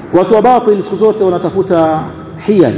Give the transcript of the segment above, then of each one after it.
watu wa batil siku zote wanatafuta hiyal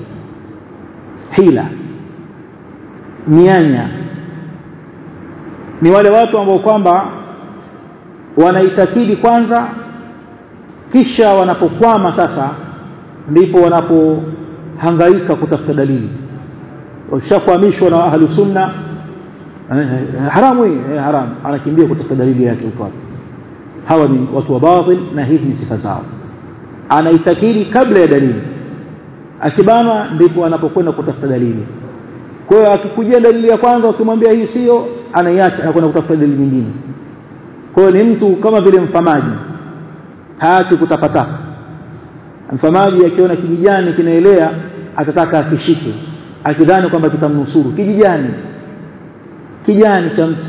hila mianya ni wale watu ambao kwamba wanaitakidi kwanza kisha wanapokwama sasa ndipo wanapohangaika kutafuta dalili washakwamishwa na ahlu sunna haramu hii haramu anakimbia kutafuta dalili yake huko hawa ni watu wa batil na hizi ni sifa zao anaitakidi kabla ya dalili akibanwa ndipo anapokwenda kutafuta dalili kwa hiyo akikujia dalili ya kwanza ukimwambia hii sio anaiacha anakwenda kutafuta dalili nyingine kwa hiyo ni mtu kama vile mfamaji haachi kutapatapa mfamaji akiona kijijani kinaelea atataka akishike akidhani kwamba kitamnusuru kijijani kijani cha mtu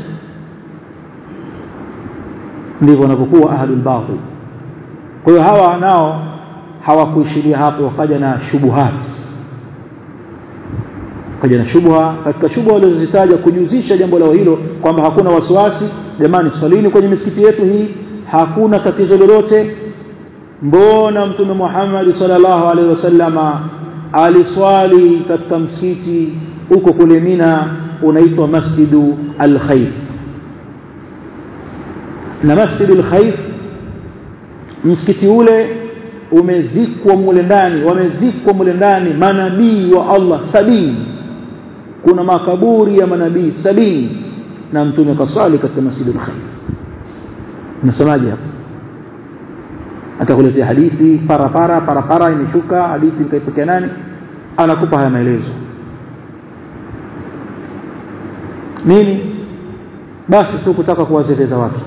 ndivyo wanapokuwa ahlul batil kwa hiyo hawa nao hawakuishiria hapo wakaja na shubuhat kaja na shubha katika shubha walizozitaja kujuzisha jambo lao hilo kwamba hakuna wasiwasi jamani swalini kwenye misikiti yetu hii hakuna tatizo lolote mbona mtume Muhammad sallallahu alaihi wasallama aliswali katika msikiti huko kule Mina unaitwa Masjidu al-Khayf na Masjidu al-Khayf msikiti ule umezikwa mule ndani wamezikwa mule ndani manabii wa Allah sabini kuna makaburi ya manabii sabini na mtume kasali katika Masjidu al-Khayf nasemaje hapo atakuletea hadithi para para para para imeshuka hadithi ikaipokea nani anakupa haya maelezo nini basi tu kutaka kuwazeleza watu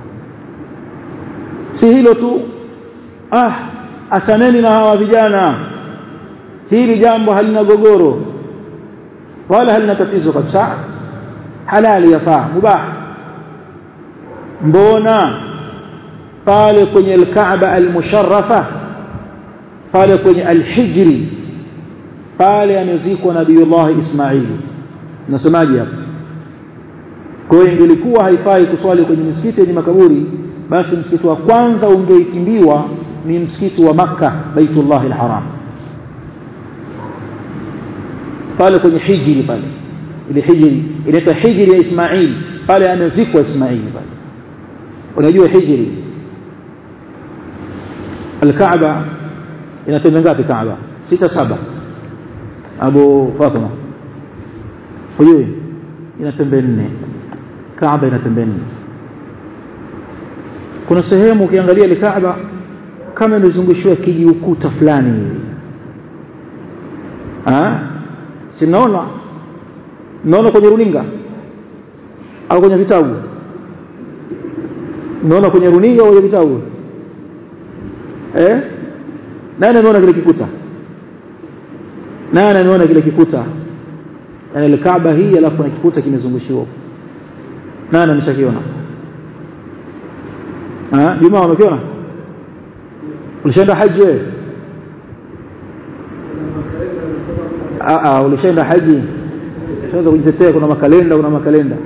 si hilo tu ah asaneni na hawa vijana hili jambo halina gogoro wala halina tatizo kabisa halali yafaa mubah mbona pale kwenye al-Kaaba al-musharrafa pale kwenye al-Hijri pale amezikwa Nabiiullah Ismail nasemaje hapo kwa hiyo ingelikuwa haifai kuswali kwenye misikiti yenye makaburi basi msikiti wa kwanza ungeikimbiwa ni msikiti wa Makka Baitullah al-Haram pale kwenye Hijri pale ile Hijri inaitwa Hijri ya Ismail pale amezikwa Ismail pale unajua Hijri الكعبة ina pembe ngapi Kaaba sita saba Abu Fatima hujui ina pembe nne Kaaba ina pembe nne kuna sehemu ukiangalia ile Kaaba kama imezungushiwa kijiukuta fulani hivi ah si mnaona mnaona kwenye runinga au kwenye vitabu mnaona kwenye runinga au kwenye vitabu eh nani anaona kile kikuta nani anaona kile kikuta yani ile Kaaba hii alafu na kikuta kimezungushiwa nani ameshakiona ah Juma umekiona ulishaenda haji wewe ah ah ulishaenda haji unaweza kujitetea kuna makalenda kuna makalenda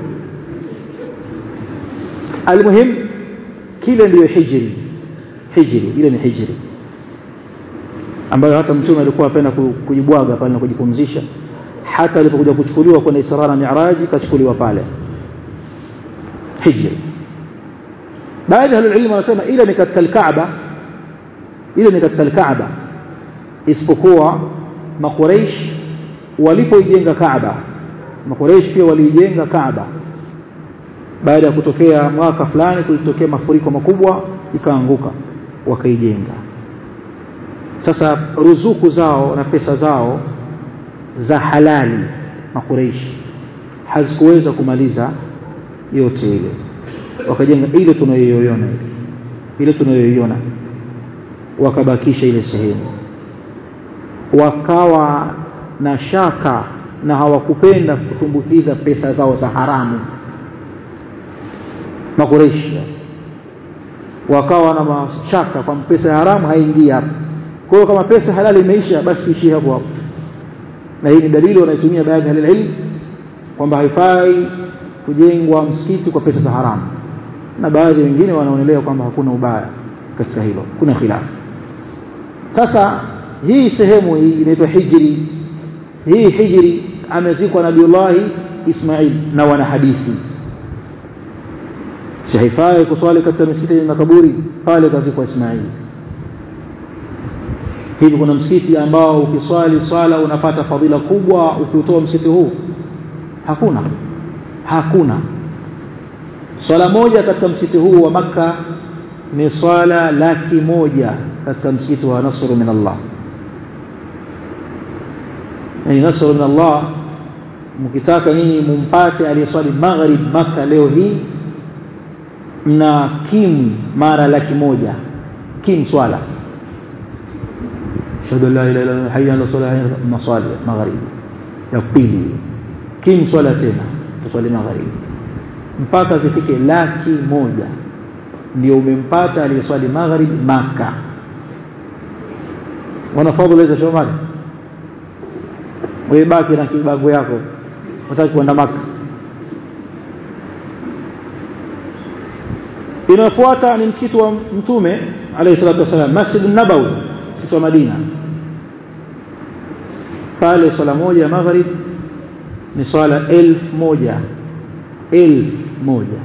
almuhim kile ndiyo hijri hijri ile ni hijri ambayo hata mtume alikuwa apenda kujibwaga pale na kujipumzisha hata alipokuja kuchukuliwa kwenda Isra na Mi'raj kachukuliwa pale hijri baadhi ya ilmu wanasema ile ni katika al-Kaaba ile ni katika al-Kaaba isipokuwa makuraish walipoijenga Kaaba makuraish pia waliijenga Kaaba baada ya kutokea mwaka fulani kulitokea mafuriko makubwa ikaanguka wakaijenga sasa ruzuku zao na pesa zao za halali makureishi hazikuweza kumaliza yote ile wakajenga ile tunayoiona ile tunayoiona wakabakisha ile sehemu wakawa na shaka na hawakupenda kutumbukiza pesa zao za haramu makureishi wakawa na mashaka kwa pesa ya haramu haingii hapo kwa hiyo kama pesa halali imeisha basi tuishie hapo hapo na hii ni dalili wanaitumia baadhi ya ilmu kwamba haifai kujengwa msikiti kwa pesa za haramu na baadhi wengine wanaonelea kwamba hakuna ubaya katika hilo kuna khilafu sasa hii sehemu hii inaitwa hijri hii hijri amezikwa nabiullahi Ismail na wana hadithi si haifai kuswali katika misikiti yenye makaburi pale kazikwa Ismail hivi kuna msikiti ambao ukiswali swala unapata fadhila kubwa ukiutoa msikiti huu hakuna hakuna swala moja katika msikiti huu wa maka ni swala laki moja katika msikiti wa Nasr min Allah yani Nasr min Allah mkitaka nyinyi mumpate aliyeswali maghrib maka leo hii mna kim mara laki moja kim swala shahadu la ilaha illa hayya ala salah masali maghrib ya pili kim swala tena tuswali maghrib mpaka zifike laki moja ndio umempata aliyeswali maghrib maka wana fadhila hizo shomali wewe baki na kibago yako unataka kwenda maka inafuata ni msikiti wa mtume alayhi salatu wasallam Masjid an-Nabawi msikiti wa Madina pale swala moja ya maghrib ni swala elfu moja elfu moja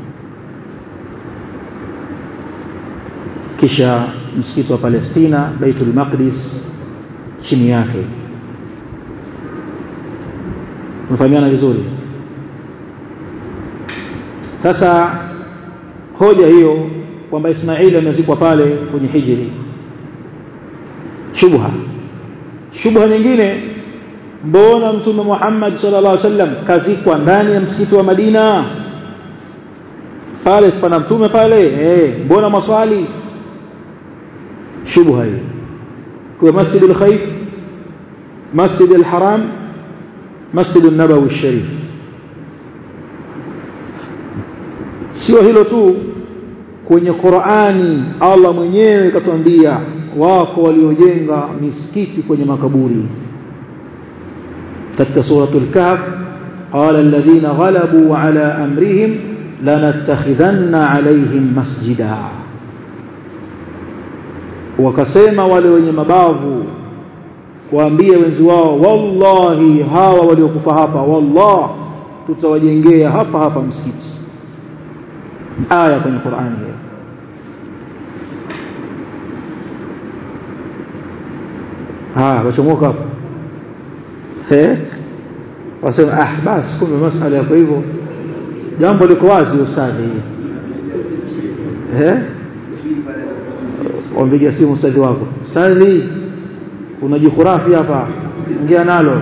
kisha msikiti wa Palestina Baitul Maqdis chini yake tunafahamiana vizuri sasa hoja hiyo kwamba Ismaili amezikwa pale kwenye hijri shubha shubha nyingine mbona mtume Muhammad sallallahu alaihi wasallam kazikwa ndani ya msikiti wa Madina pale pana mtume pale eh mbona maswali shubha hiyo kwa Masjid al-Khayf Masjid al-Haram Masjid an-Nabawi al-Sharif sio hilo tu kwenye Qur'ani Allah mwenyewe katuambia wako waliojenga misikiti kwenye makaburi katika suratul kahf qala alladhina ghalabu ala amrihim lanattakhidhanna alaihim masjida wakasema wale wenye mabavu waambie wenzi wao wallahi hawa waliokufa hapa wallah tutawajengea hapa hapa msikiti aya kwenye Qur'ani hiyo haya wachomoka hapo eh wasema ah basi kumbe masala yako hivyo jambo liko wazi ustadhi eh wampigia simu ustadhi wako ustadhi kuna jikhurafi hapa ingia nalo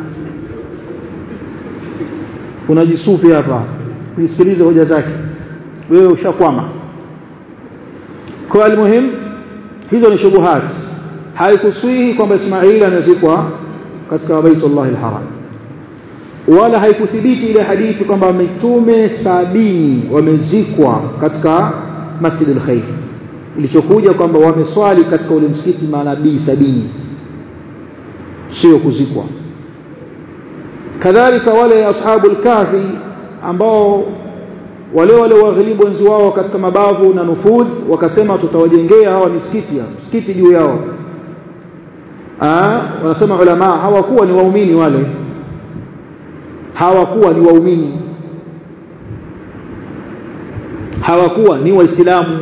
kuna jisufi hapa usikilize hoja zake wewe ushakwama kwa almuhim hizo ni shubuhat haikuswihi kwamba Ismaili amezikwa katika Baitullah al-Haram wala haikuthibiti ile hadithi kwamba mitume sabini wamezikwa katika Masjid al-Khayf ilichokuja kwamba wameswali katika ule msikiti manabii sabini sio kuzikwa kadhalika wale ashabul kahfi ambao wale wale waghilibu wenzi wao katika mabavu na nufudh wakasema tutawajengea hawa misikiti msikiti juu yao ah wanasema ulama hawakuwa ni waumini wale hawakuwa ni waumini hawakuwa ni waislamu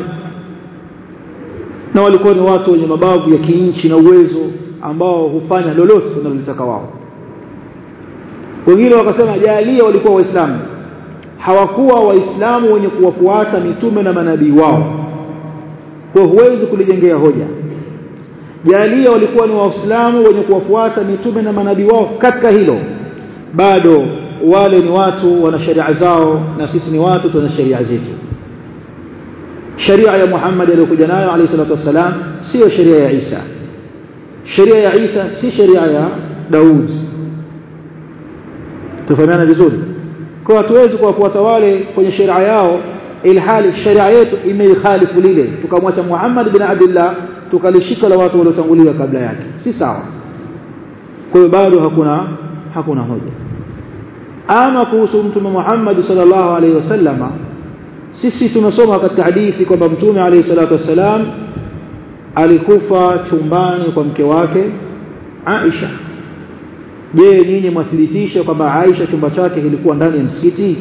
na walikuwa ni watu wenye mabavu ya kinchi na uwezo ambao hufanya lolote wanalotaka wao wengine wakasema jalia walikuwa waislamu hawakuwa waislamu wenye kuwafuata mitume na manabii wao kwa huwezi kulijengea hoja jalia walikuwa ni waislamu wenye kuwafuata mitume na manabii wao katika hilo bado wale ni watu wana sharia zao na sisi ni watu tuna sharia zetu sharia ya Muhammad aliyokuja nayo alayhi salatu wassalam sio sharia ya Isa sharia ya Isa si sharia ya Daud tufahamiana vizuri kwa hatuwezi kuwafuata wale kwenye sharia yao ilhali sharia yetu imeikhalifu lile tukamwacha Muhammad bin Abdullah tukalishika la watu waliotangulia kabla yake si sawa kwa hiyo bado hakuna hakuna hoja ama kuhusu mtume Muhammad sallallahu alaihi wasallama sisi tumesoma katika hadithi kwamba mtume alayhi salatu wassalam alikufa chumbani kwa mke wake Aisha je nyinyi mwathibitisha kwamba Aisha chumba chake kilikuwa ndani ya msikiti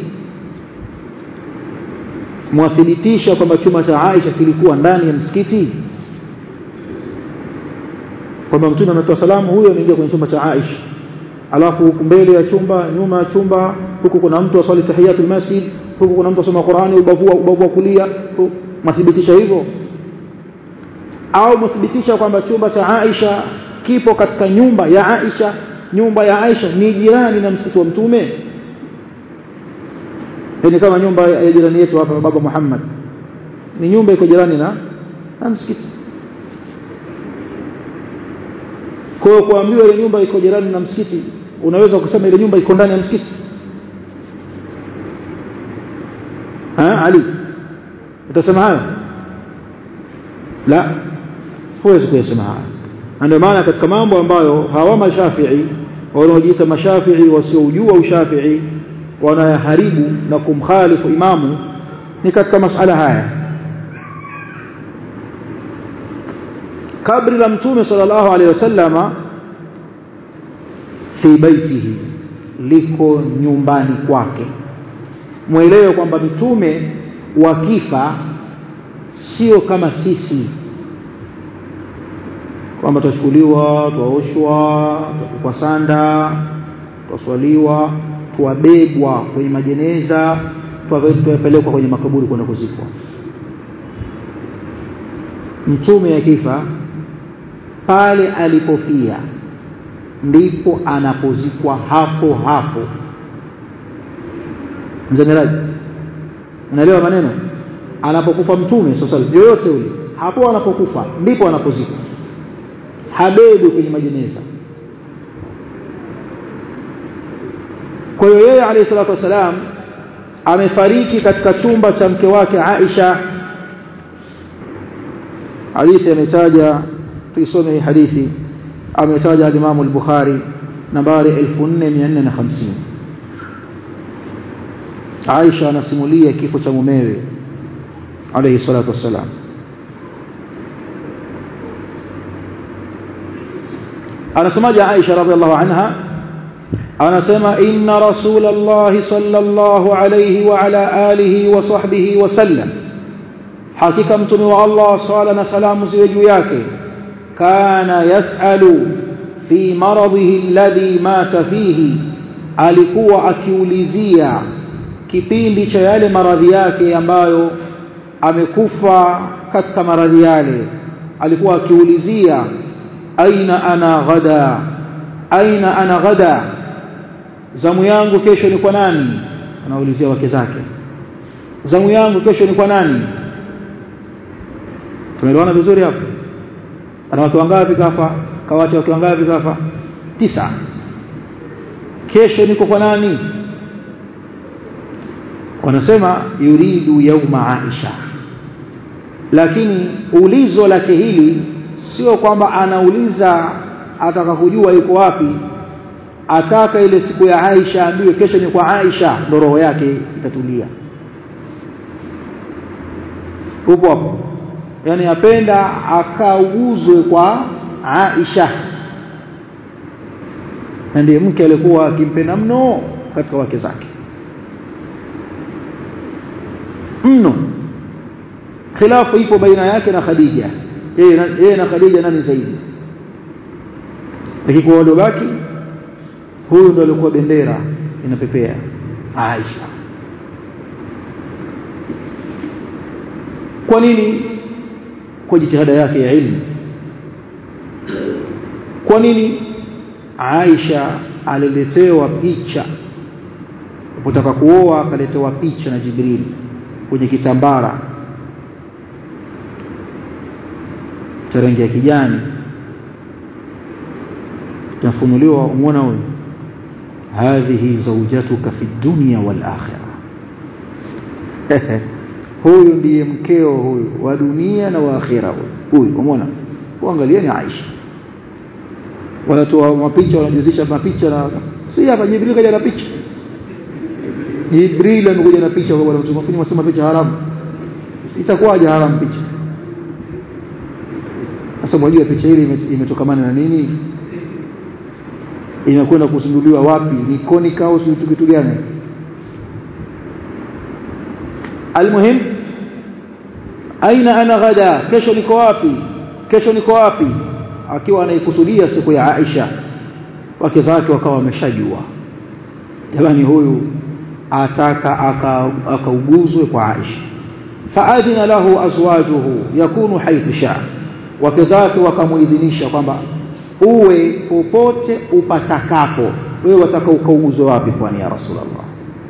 mwathibitisha kwamba chumba cha Aisha kilikuwa ndani ya msikiti kwamba mtume anatoa salamu huyo ameingia kwenye chumba cha Aisha alafu huku mbele ya chumba nyuma ya chumba huku kuna mtu aswali tahiyatul masjid huku kuna mtu asoma Qur'ani ubavu ubavu wa kulia mwathibitisha hivyo au mwathibitisha kwamba chumba cha Aisha kipo katika nyumba ya Aisha nyumba ya Aisha ni jirani na msikiti wa mtume ni kama nyumba ya jirani yetu hapa baba Muhammad ni nyumba iko jirani na na msikiti kwa hiyo kuambiwa ile nyumba iko jirani na msikiti unaweza kusema ile nyumba iko ndani ya msikiti ha Ali utasema hayo la huwezi kuyasema hayo ndio maana katika mambo ambayo hawa mashafii wanaojiita mashafii wasiojua ushafii wanayaharibu na kumkhalifu imamu ni katika masala haya kabri la mtume sallallahu alaihi wasallama fi baitihi liko nyumbani kwake mwelewe kwamba mitume wakifa sio kama sisi kwamba twachukuliwa twaoshwa kwa sanda twaswaliwa twabebwa kwenye majeneza twapelekwa kwenye makaburi kwenda kuzikwa mtume akifa pale alipofia ndipo anapozikwa hapo hapo mzamiraji unaelewa maneno anapokufa mtume sasa yoyote ule hapo anapokufa ndipo anapozikwa habebi kwenye majeneza kwa hiyo yeye alayhi salatu wasalam amefariki katika chumba cha mke wake Aisha hadithi ametaja tuisome hii hadithi ametaja al-Imam al-Bukhari nambari 4450 Aisha anasimulia kifo cha mumewe alayhi salatu wassalam anasemaje Aisha radhiallahu anha anasema inna rasulullah sallallahu alayhi wa ala alihi wa sahbihi wa sallam hakika mtume wa Allah swala na salamu ziwe juu yake kana yasalu fi maradhihi alladhi mata fihi alikuwa akiulizia kipindi cha yale maradhi yake ambayo amekufa katika maradhi yale alikuwa akiulizia aina ana ghada aina ana ghada zamu yangu kesho ni kwa nani anaulizia wake zake zamu yangu kesho ni kwa nani tumeelewana vizuri hapo ana wake wangapi kafa kawacha wake wangapi kafa tisa kesho niko kwa nani wanasema yuridu yauma aisha lakini ulizo lake hili sio kwamba anauliza ataka kujua yuko wapi ataka ile siku ya Aisha ambiwe kesho ni kwa Aisha ndo roho yake itatulia upo hapo yani apenda akauguzwe kwa Aisha na ndiye mke alikuwa akimpenda mno katika wake zake mno khilafu ipo baina yake na Khadija yeye na Khadija nani zaidi lakini kwa waliobaki huyu ndo alikuwa bendera inapepea Aisha kwa nini kwa jitihada yake ya ilmu kwa nini Aisha aliletewa picha alipotaka kuoa akaletewa picha na Jibril kwenye kitambara cha rangi ya kijani tafunuliwa umeona huyo hadhihi zawjatuka fi dunya wal akhirah huyu ndiye mkeo huyu wa dunia na wa akhira huyu umeona uangalieni Aisha wanatoa mapicha wanajuzisha mapicha na si hapa Jibril kaja na picha Jibril amekuja na picha kwa bwana mtume mfanye picha haramu itakuwaje haramu picha sasa mwajua picha hili imetokamana na nini inakwenda kuzinduliwa wapi ni konika au si kitu gani almuhim aina ana ghada kesho niko wapi kesho niko wapi akiwa anaikusudia siku ya Aisha wake zake wakawa wameshajua jamani huyu ataka akauguzwe aka kwa Aisha faadhina lahu azwajuhu yakunu haithu shaa wake zake wakamuidhinisha kwamba uwe popote upatakapo wewe wataka ukauguzwe wapi kwani ya rasulullah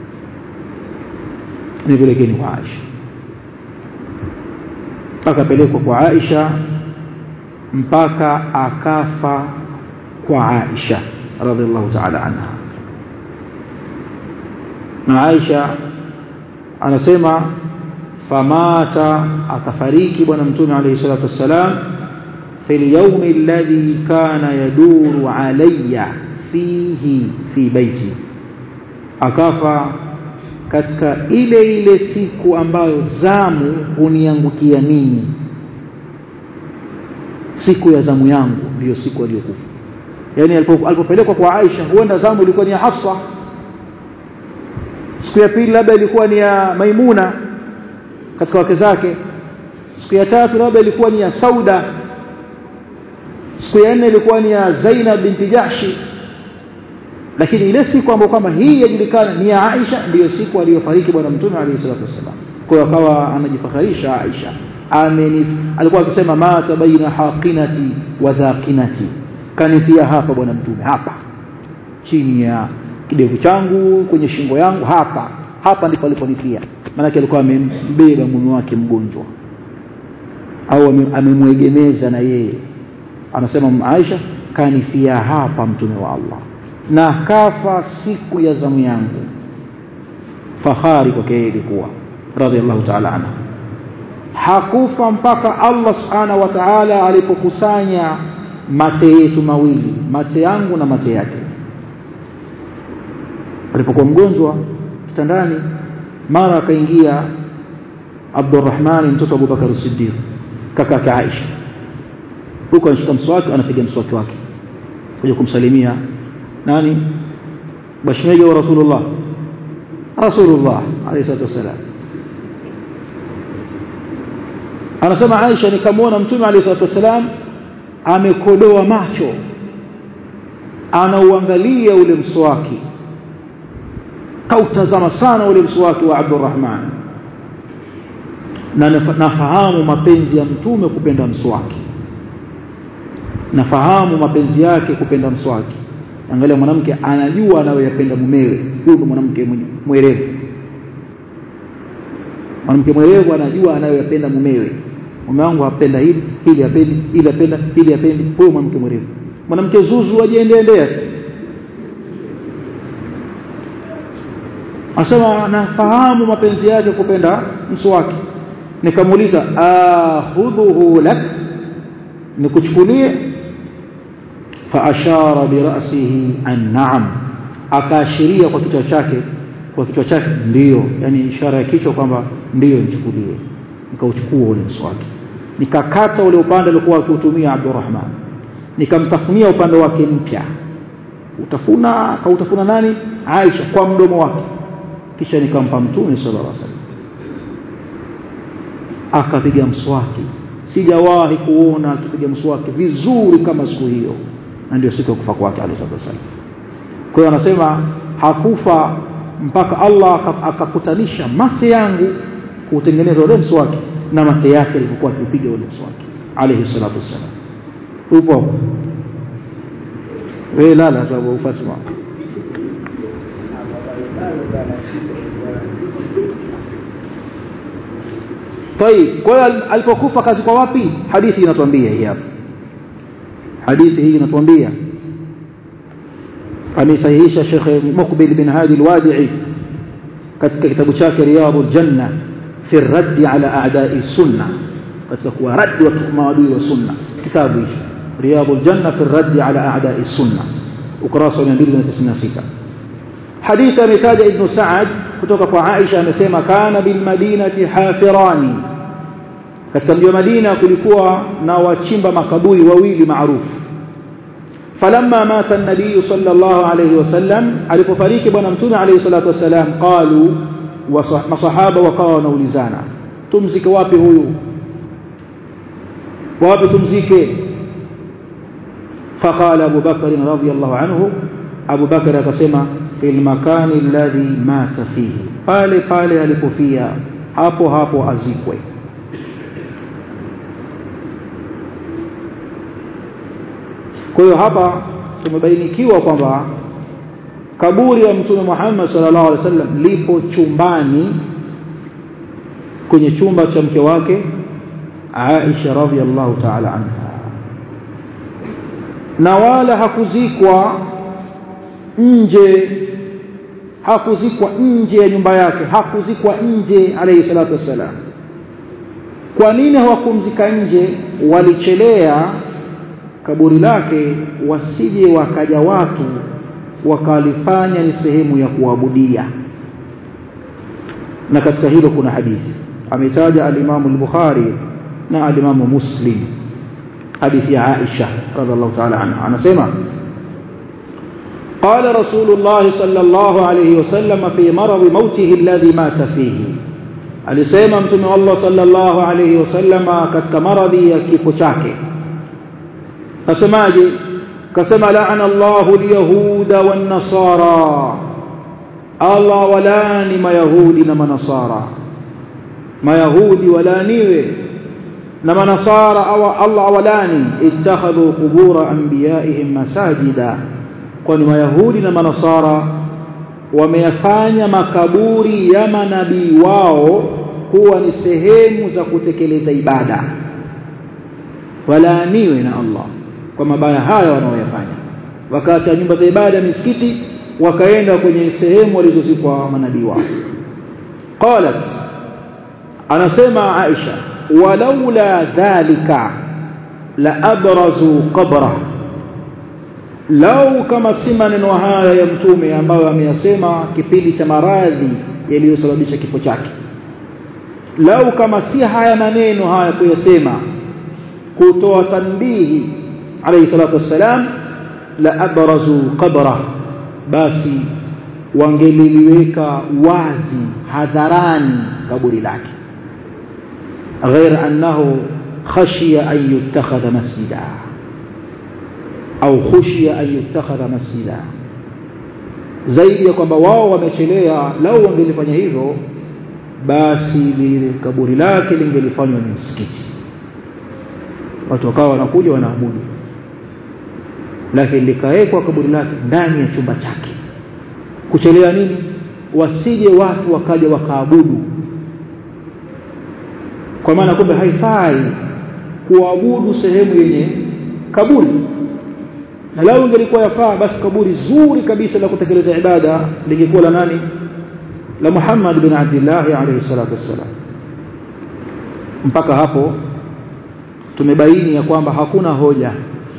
nipelekeni kwa Aisha akapelekwa kwa Aisha mpaka akafa kwa Aisha radhiallahu ta'ala anha na Aisha anasema famata akafariki bwana mtume alayhi salatu wassalam في اليوم الذي كان يدور علي فيه في بيتي akafa katika ile ile siku ambayo zamu huniangukia mimi siku ya zamu yangu ndiyo siku aliyokufa yani alipopelekwa kwa Aisha huenda zamu ilikuwa ni ya Hafsa siku ya pili labda ilikuwa ni ya Maimuna katika wake zake siku ya tatu labda ilikuwa ni ya Sauda siku ya nne ilikuwa ni ya Zainab binti Jahshi lakini ile siku ambayo kwamba hii yajulikana ni ya Aisha ndiyo siku aliyofariki bwana mtume alayhi salatu wasallam kwa hiyo akawa anajifakharisha Aisha ameni alikuwa akisema mata baina haqinati wa dhaqinati kanifia hapa bwana mtume hapa chini ya kidevu changu kwenye shingo yangu hapa hapa ndipo aliponifia maana alikuwa amembeba mume wake mgonjwa au amemwegemeza na yeye anasema Aisha kanifia hapa mtume wa Allah na kafa siku ya zamu yangu fahari kwake yeye ilikuwa radhiallahu ta'ala anha hakufa mpaka Allah subhanahu wa ta'ala alipokusanya mate yetu mawili mate yangu na mate yake alipokuwa mgonjwa kitandani mara akaingia Abdurrahman mtoto wa Abubakar Siddiq kaka yake Aisha huko anashika mswaki anapiga mswaki wake kuja kumsalimia nani bashmeja wa rasulullah rasulullah alayhi salatu wasalam anasema Aisha nikamwona mtume alayhi salatu wasalam amekodoa macho anauangalia ule mswaki kautazama sana ule mswaki wa Abdurrahman na nafahamu mapenzi ya mtume kupenda mswaki nafahamu mapenzi yake kupenda mswaki angalia mwanamke anajua anayoyapenda mumewe huyo mwanamke mwerevu mwanamke mwerevu anajua anayoyapenda mumewe mume wangu apenda hili hili apendi hili apenda hili apendi huyo mwanamke mwerevu mwanamke zuzu ajiendeendea asema nafahamu mapenzi yake kupenda mswaki nikamuuliza akhudhuhu lak nikuchukulie faashara birasihi an na'am akaashiria kwa kichwa chake kwa kichwa chake ndiyo yani ishara ya kichwa kwamba ndiyo nichukulie nikauchukua ule mswaki nikakata ule upande aliokuwa akiutumia Abdurrahman nikamtafunia upande wake mpya utafuna kautafuna nani Aisha kwa mdomo wake kisha nikampa mtume sallallahu alaihi wasallam akapiga mswaki sijawahi kuona akipiga mswaki vizuri kama siku hiyo na ndio siku ya kufa kwake alayhi wasallam kwa hiyo anasema hakufa mpaka Allah akakutanisha mate yangu kutengeneza ule mswaki na mate yake alipokuwa akipiga ule mswaki alayhi salatu wasallam upo wewe lala tu Abu Fatma طيب kwa hiyo alipokufa kazi kwa wapi hadithi inatuambia hii hapa hadithi hii inatuambia amesahihisha Sheikh Muqbil bin Hadi al-Wadi'i katika kitabu chake Riyadul Janna fi ar-radd ala a'da'i sunna katika kuwa rad wa maadui wa sunna kitabu hicho Riyadul Janna fi ar-radd ala a'da'i sunna ukurasa wa 296 hadithi ametaja Ibn Sa'ad kutoka kwa Aisha amesema kana bil madinati hafirani katika mji wa Madina kulikuwa na wachimba makaburi wawili maarufu falamma mata an-nabiy sallallahu alayhi wasallam alipofariki bwana mtume alayhi salatu wasallam qalu masahaba wakawa wanaulizana tumzike wapi huyu wapi tumzike فقال أبو بكر رضي الله عنه أبو بكر akasema في المكان الذي مات فيه pale pale alipofia hapo hapo azikwe kwa hiyo hapa tumebainikiwa kwamba kaburi la mtume Muhammad sallallahu alaihi wasallam lipo chumbani kwenye chumba cha mke wake Aisha radhiallahu ta'ala anha na wala hakuzikwa nje hakuzikwa nje ya nyumba yake hakuzikwa nje alayhi salatu wassalam kwa nini hawakumzika nje walichelea kaburi lake wasije wakaja watu wakalifanya ni sehemu ya kuabudia na katika hilo kuna hadithi ametaja al-Imam al-Bukhari na al-Imam Muslim hadithi ya Aisha radhiallahu ta'ala anha anasema قال رسول الله صلى الله عليه وسلم في مرض موته الذي مات فيه alisema mtume Allah sallallahu alayhi wasallama katika maradhi ya kifo chake asemaje kasema la'ana Allahu al-yahuda wan-nasara Allah walani mayahudi na manasara mayahudi walaniwe na manasara Allah awalani ittakhadhu qubur anbiya'ihim masajida kwani mayahudi na manasara wameyafanya makaburi ya manabii wao kuwa ni sehemu za kutekeleza ibada walaaniwe na Allah kwa mabaya haya wanaoyafanya wakati nyumba za ibada misikiti wakaenda kwenye sehemu walizozikwa manabii wao qalat anasema Aisha walaula dhalika la abrazu qabra lau kama si maneno haya ya mtume ambayo ameyasema kipindi cha maradhi yaliyosababisha kifo chake lau kama si haya maneno haya kuyasema kutoa tanbihi alayhi salatu wassalam la abrazu qabra basi wangeliliweka wazi hadharani kaburi lake غير أنه خشي أن يتخذ مسجدا أو خشي أن يتخذ مسجدا zaidi ya kwamba wao wamechelea lau wangelifanya hivyo basi lile kaburi lake lingelifanywa ni msikiti watu wakawa wanakuja wanaabudu lakini likawekwa kaburi lake ndani ya chumba chake kuchelea nini wasije watu wakaja wakaabudu kwa maana kumbe haifai kuabudu sehemu yenye kaburi na lao ingelikuwa yafaa basi kaburi zuri kabisa la kutekeleza ibada lingekuwa la nani la Muhammad bin Abdullah alayhi salatu wassalam mpaka hapo tumebaini ya kwamba hakuna hoja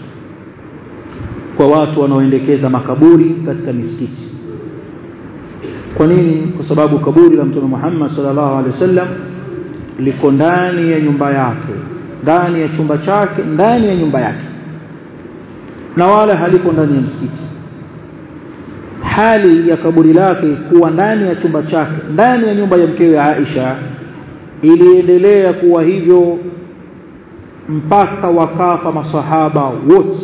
kwa watu wanaoendekeza makaburi katika misikiti kwa nini kwa sababu kaburi la mtume Muhammad sallallahu alaihi wasallam liko ndani ya nyumba yake ndani ya chumba chake ndani ya nyumba yake na wala haliko ndani ya msikiti hali ya kaburi lake kuwa ndani ya chumba chake ndani ya nyumba ya mkewe Aisha iliendelea kuwa hivyo mpaka wakafa masahaba wote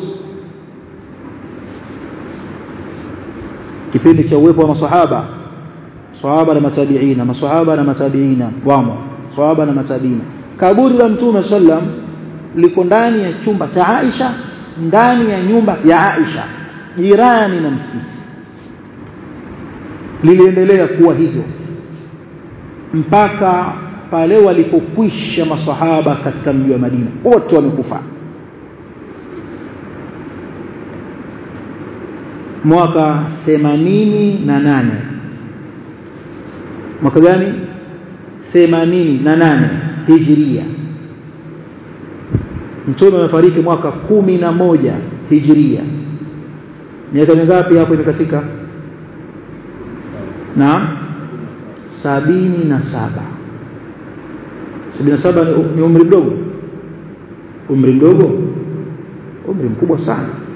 kipindi cha uwepo wa masahaba sahaba na matabiina masahaba na matabiina wamo sahaba na matabiina kaburi la mtume sallam liko ndani ya chumba cha Aisha ndani ya nyumba ya Aisha jirani na msikiti liliendelea kuwa hivyo mpaka pale walipokwisha masahaba katika mji wa Madina wote wamekufa mwaka 88 mwaka gani 88 hijria mtume amefariki mwaka kumi na moja hijria miaka mingapi hapo imekatika naam sabini na saba 77 ni, ni umri mdogo umri mdogo umri mkubwa sana